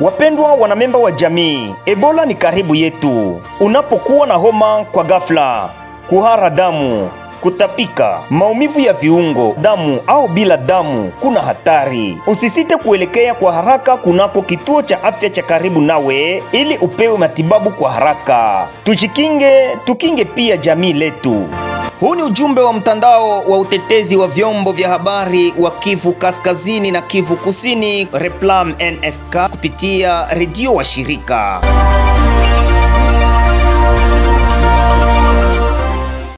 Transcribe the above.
Wapendwa wanamemba wa jamii, Ebola ni karibu yetu. Unapokuwa na homa kwa ghafla, kuhara damu, kutapika, maumivu ya viungo, damu au bila damu, kuna hatari. Usisite kuelekea kwa haraka kunako kituo cha afya cha karibu nawe ili upewe matibabu kwa haraka. Tujikinge, tukinge pia jamii letu. Huu ni ujumbe wa mtandao wa utetezi wa vyombo vya habari wa Kivu Kaskazini na Kivu Kusini, Replam NSK kupitia redio wa shirika